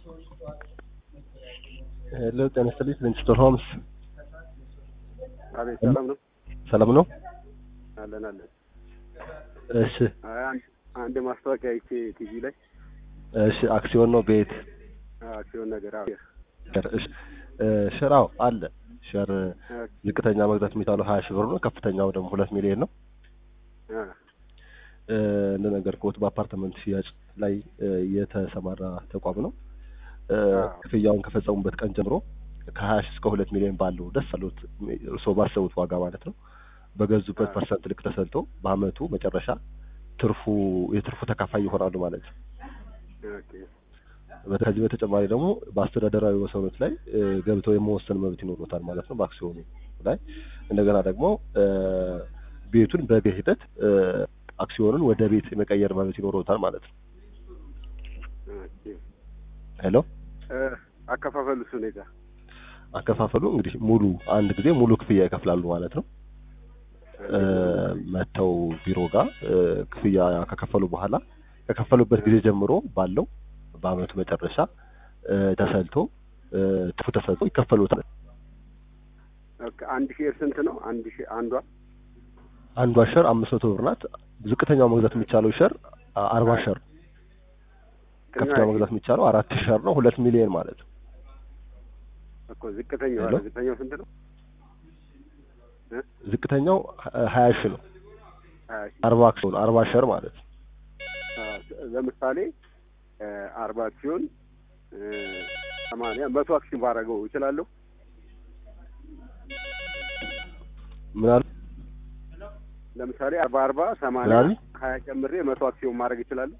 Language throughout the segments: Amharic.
ሄሎ ጤና ይስጥልኝ ፕሪንስቶን ሆምስ አቤት ሰላም ነው ሰላም ነው? አለን አለን። እሺ አይ አንድ አንድ ማስታወቂያ አይቼ ቲቪ ላይ እሺ አክሲዮን ነው ቤት አክሲዮን ነገር አዎ ሸር እሺ እ ሸራው አለ ሸር ዝቅተኛ መግዛት የሚቻለው ሀያ ሺህ ብር ነው። ከፍተኛው ደግሞ ሁለት ሚሊዮን ነው። አ እ እንደነገርኩት በአፓርትመንት ሽያጭ ላይ እ የተሰማራ ተቋም ነው። እ አዎ። ክፍያውን ከፈጸሙበት ቀን ጀምሮ ከሀያ ሺህ እስከ ሁለት ሚሊዮን ባለው ደስ አሉት እርስዎ ባሰቡት ዋጋ ማለት ነው በገዙበት አዎ። ፐርሰንት ልክ ተሰልቶ በአመቱ መጨረሻ ትርፉ የትርፉ ተካፋይ ይሆናሉ ማለት ነው። ኦኬ ከዚህ በተጨማሪ ደግሞ በአስተዳደራዊ ወሰኖች ላይ እ ገብተው የመወሰን መብት ይኖሩታል ማለት ነው በአክሲዮኑ ላይ እንደገና ደግሞ እ ቤቱን በቤት ሂደት እ አክሲዮኑን ወደ ቤት የመቀየር መብት ይኖሩታል ማለት ነው። ኦኬ ሄሎ እ አከፋፈሉስ ሁኔታ አከፋፈሉ እንግዲህ ሙሉ አንድ ጊዜ ሙሉ ክፍያ ይከፍላሉ ማለት ነው። እ መጥተው ቢሮ ጋር እ ክፍያ ከከፈሉ በኋላ ከከፈሉበት ጊዜ ጀምሮ ባለው በአመቱ መጨረሻ እ ተሰልቶ እ ትርፉ ተሰልቶ ይከፈሉታል። ኦኬ አንድ ሼር ስንት ነው? አንድ ሼር አንዷ አንዷ ሸር አምስት መቶ ብር ናት። ዝቅተኛው መግዛት የሚቻለው ሸር አ- አርባ ሸር ከፍተኛው መግዛት የሚቻለው አራት ሸር ነው። ሁለት ሚሊዮን ማለት ነው። እኮ ዝቅተኛው ሄሎ? ዝቅተኛው ስንት ነው? እ ዝቅተኛው ሀ- ሀያ ሺህ ነው። ሀያ ሺህ አርባ አክሲዮን አርባ ሸር ማለት ነው። አ፣ ለምሳሌ እ አርባ አክሲዮን እ ሰማንያ መቶ አክሲዮን ባደረገው እችላለሁ? ምን አሉ? ለምሳሌ አርባ አርባ ምን ሰማንያ አሉ? ሀያ ጨምሬ መቶ አክሲዮን ማድረግ እችላለሁ?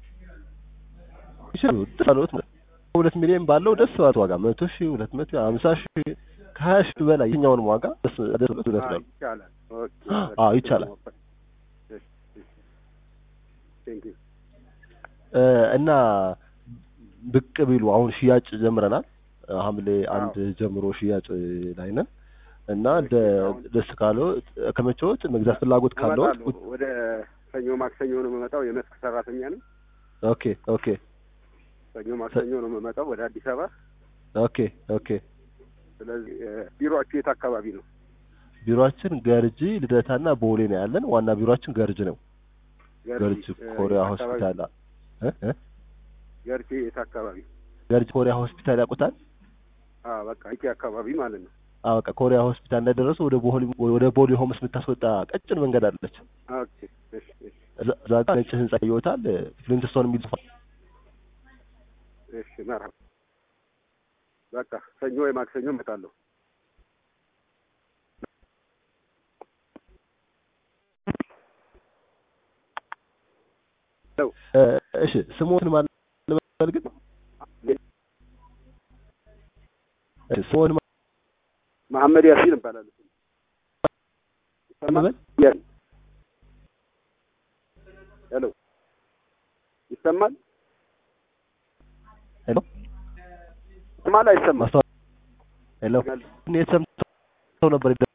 ይችላሉ። ደስ አለዎት ማለት ነው። ሁለት ሚሊዮን ባለው ደስ ባለት ዋጋ መቶ ሺህ ሁለት መቶ ሀምሳ ሺህ ከሀያ ሺህ በላይ የትኛውንም ዋጋ ደስ ደስ ብሎት አ፣ ይወስዳሉ። ይቻላል። ኦኬ አዎ፣ ይቻላል። እሺ፣ እሺ። ቴንክ ዩ እ እና ብቅ ቢሉ አሁን ሽያጭ ጀምረናል። ሐምሌ አንድ ጀምሮ ሽያጭ ላይ ነን እና ደ- ደስ ካለው ከመቼዎት መግዛት ፍላጎት ካለው እመጣለሁ። ወደ ሰኞ ማክሰኞ ነው የምመጣው። የመስክ ሰራተኛ ነኝ። ኦኬ ኦኬ ሰኞ ማክሰኞ ነው የምመጣው ወደ አዲስ አበባ። ኦኬ ኦኬ ስለዚህ እ፣ ቢሮአችሁ የት አካባቢ ነው? ቢሮአችን ገርጂ ልደታና ቦሌ ነው ያለን። ዋና ቢሮአችን ገርጅ ነው። ገርጅ እ፣ ኮሪያ የት አካባቢ? ሆስፒታል እ እ ገርጂ የት አካባቢ? ገርጅ ኮሪያ ሆስፒታል ያውቁታል? አዎ በቃ ይቺ አካባቢ ማለት ነው። አዎ በቃ ኮሪያ ሆስፒታል እንደደረሱ ወደ ቦሌ ወደ ቦሌ ሆምስ የምታስወጣ ቀጭን መንገድ አለች። ኦኬ እሺ፣ እሺ፣ እዛ እዛ ጋር ነጭ ህንጻ ይወጣል። ፍሊንትስቶን የሚል ጽሑፍ እሺ። መርሀባ በቃ ሰኞ ወይ ማክሰኞ እመጣለሁ። ሄሎ እ፣ እሺ ስሞትን ማለት ልበል ግን እሺ ስሞትን ማለት መሐመድ ያሲን እባላለሁ። ይሰማል? ልበል ያሲን። ሄሎ ይሰማል? ሄሎ ይሰማል አይሰማም? ማስተዋል ሄሎ እኔ ሰምተው ነበር